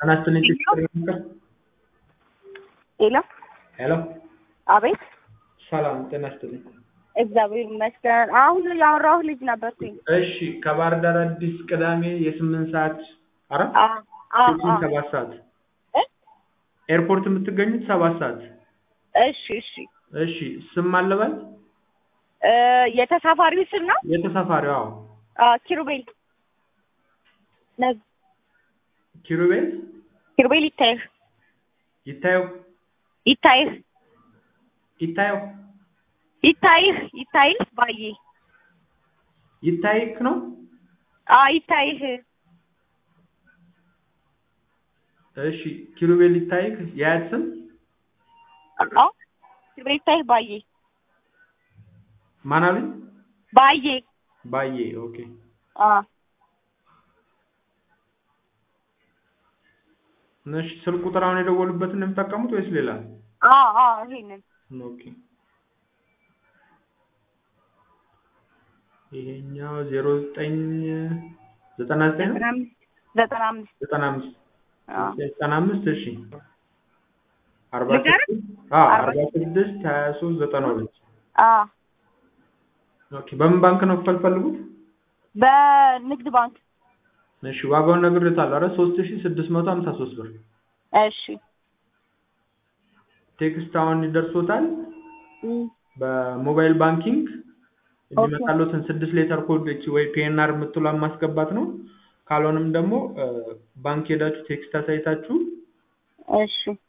ጤና ይስጥልኝ ቴክኒክ ሄሎ ሄሎ አቤት ሰላም ጤና ይስጥልኝ እግዚአብሔር ይመስገን አሁን ያወራሁ ልጅ ነበርኩኝ እሺ ከባህር ዳር አዲስ ቅዳሜ የስምንት ሰዓት አረ አ አ ቼኪን አ ሰባት ሰዓት እ? ኤርፖርት የምትገኙት ሰባት ሰዓት እሺ እሺ እሺ ስም አለባል እ የተሳፋሪው ስም ነው የተሳፋሪው አዎ አ ኪሩቤል ነግ ኪሩቤል ኪሩቤል ይታይህ ይታየው ይታይህ ይታየው ይታይህ ይታይህ ባዬ ይታይክ ነው አ ይታይህ እሺ ኪሩቤል ይታይክ የአያት ስም አ ኪሩቤል ይታይህ ባዬ ማን አሉኝ ባዬ ባዬ ኦኬ አ እሺ ስልክ ቁጥር አሁን የደወሉበትን ነው የሚጠቀሙት ወይስ ሌላ አ አ ይሄንን ኦኬ ይሄኛው ዜሮ ዘጠኝ ዘጠና ዘጠኝ ነው ዘጠና አምስት ዘጠና አምስት ዘጠና አምስት አ ዘጠና አምስት እሺ አርባ ልንገርህ? ስድስት አዎ አርባ ስድስት ሀያ ሶስት ዘጠና ሁለት አ ኦኬ በምን ባንክ ነው ፈልፈልጉት በንግድ ባንክ እሺ ዋጋውን ነግሬታለሁ አረ ሶስት ሺ ስድስት መቶ ሀምሳ ሶስት ብር እሺ ቴክስት አሁን ይደርሶታል እም በሞባይል ባንኪንግ የሚመጣሉትን ስድስት ሌተር ኮድ እቺ ወይ ፒኤንአር የምትሏን ማስገባት ነው ካልሆነም ደግሞ እ ባንክ ሄዳችሁ ቴክስት አሳይታችሁ እሺ